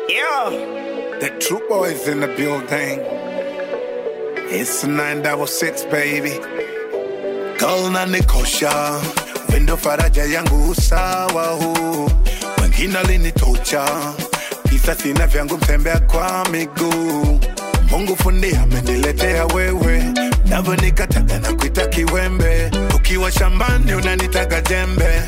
Yeah, the true boys in the building. It's a 966 baby. Girl na nikosha, wendo faraja yangu usawa huu. Wengine alinitocha, kisa sina vyangu mtembea kwa miguu. Mungu fundi ameniletea wewe, navyo nikataga na kuita kiwembe. Ukiwa shambani unanitaga jembe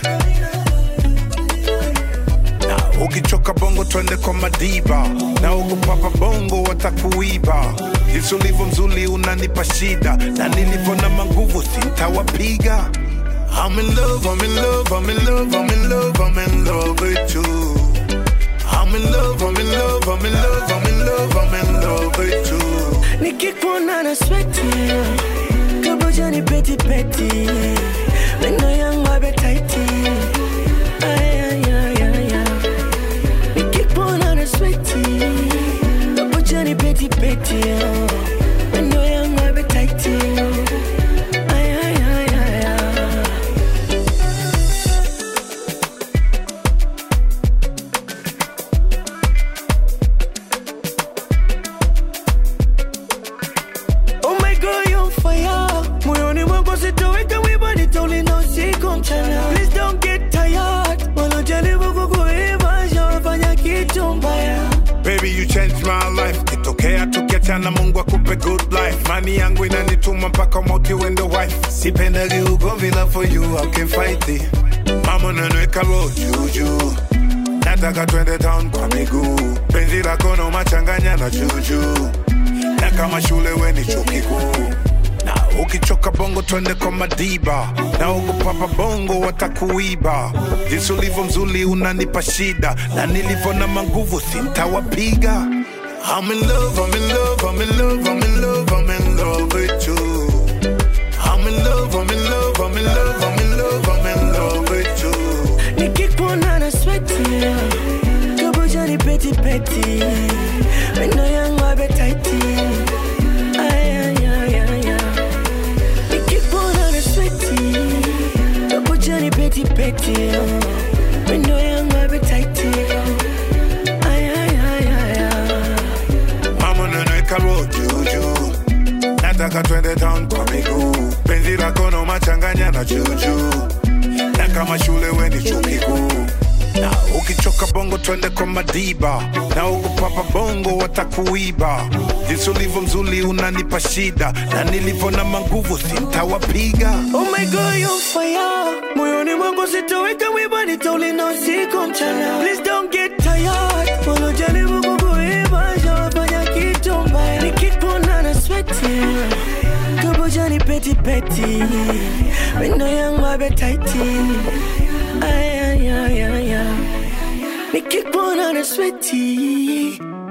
na ukichoka bongo twende kwa madiba na ukupapa bongo watakuiba jinsi ulivyo mzuri unanipa shida na nilivyo na manguvu sintawapiga I'm in love, I'm in love, I'm in love, I'm in love, I'm in love with you. I'm in love, I'm in love, I'm in love, I'm in love, I'm in love with you. nikikuona na sweti kaboja ni peti peti meno yangu abetaiti nikikuona na sweti kaboja ni peti peti meno yangu abetaiti Oh my God, you're fire. Moyoni mwangu sitoweka wiba, nitaulinda usiku mchana. Please don't get tired. Wanajaribu kukuiba, shawafanya kitu mbaya. Baby, you changed my life. Kitokea tukiachana, Mungu akupe good life. Mani yangu inanituma mpaka mauti uende wife. Sipendagi ugomvi, love for you, I can fight it. Mama nanweka roho juju, nataka twende town kwa miguu. Penzi lako no machanganya na juju, na kama shule we ni chuo kikuu. Na ukichoka bongo twende kwa madiba, na ukupapa bongo watakuiba. Jinsi ulivyo mzuri unanipa shida, na nilivyo na manguvu sintawapiga. I'm in love, I'm in love, I'm in love, I'm in love, I'm in love with you. I'm in love, I'm in love, I'm in love, I'm in love, I'm in love with you. Nikikuona na sweti, kaboja ni peti peti. Meno yangu abetaiti. Ay, ay, ay, ay, ay. Nikikuona na sweti, kaboja ni peti peti. Meno yangu abetaiti. Ay, ay, ay, ay, ay. Mama nanweka roho juju, nataka twende town kwa miguu. Penzi lako no machanganya na juju, na kama shule we ni chuo kikuu. Na ukichoka bongo twende kwa madiba, na ukupapa bongo watakuiba. Jinsi ulivyo mzuri unanipa shida, na nilivyo na manguvu sintawapiga. Oh my God, you're fire. Moyoni mwangu sitoweka wiba, nitaulinda usiku mchana. Please don't get tired. Wanajaribu kukuiba, shawafanya kitu mbaya. Nikikuona na sweti, kaboja ni peti peti. Meno yangu abetaiti. Ay, ay, ay, ay, ay. Nikikuona na sweti,